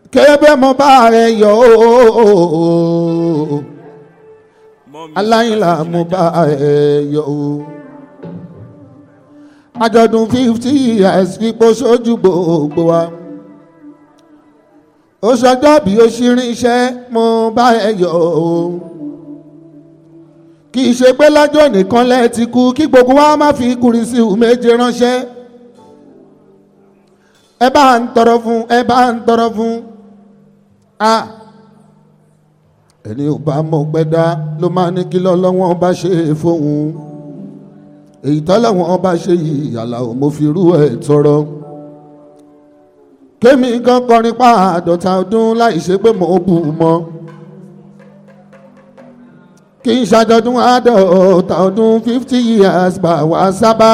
kébé mo bá ẹ yọ ooo aláìlá mo bá ẹ yọ ooo àjọ̀dún fifty years kíkó sójú gbogbo wa ó sọjọ́ bí ó ṣírin iṣẹ́ mo bá ẹ yọ ooo kì í ṣe pé lọ́jọ́ nìkan lẹ́ ti kú kí gbogbo wa má fi kùrìsì méje ránṣẹ́ ẹ bá ń tọrọ fún ẹ bá ń tọrọ fún a ẹni ò bá mọ̀ gbẹ́dá ló máa ní kí lọ́lọ́wọ́n bá ṣe fóun èyí tọ́lọ́wọ́n bá ṣe yìí àlàó mo fi rú ẹ̀ tọrọ kémi gan kọrin pa àádọ́ta ọdún láì ṣe pé mo bù mọ́ kì í ṣàjọdún àádọ́ta ọdún fifty years bá wa sábà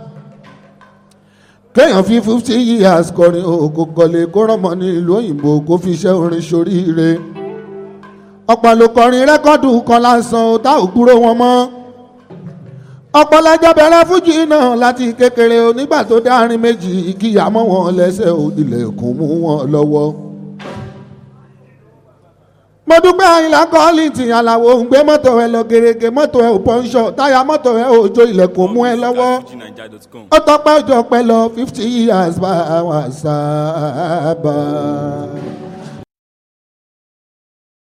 kéèyàn fi fifty years kọrin òkò kọlé kó rọmọ ní ìlú òyìnbó kó fi iṣẹ́ orin ṣoríire ọ̀pọ̀ ló kọrin rẹ́kọ́dù kan lásán ó tá ò kúrò wọn mọ́ ọ̀pọ̀ lẹ́jọ́ bẹ̀rẹ̀ fújì náà láti kékeré onígbà tó dárin méjì kíyà mọ́ wọn lẹ́sẹ̀ ò ilẹ̀kùn mú wọn lọ́wọ́ mo dúpẹ́ àyìnlá kọ́ọ̀lì tí aláwo ń gbé mọ́tò ẹ lọ gèrègè mọ́tò ẹ ò pọ́ńṣọ̀ táyà mọ́tò ẹ ò jó ilẹ̀kùn mú ẹ lọ́wọ́ ó tọpẹ́ ọjọ́ pẹ́ lọ fifty years bá wa sábà.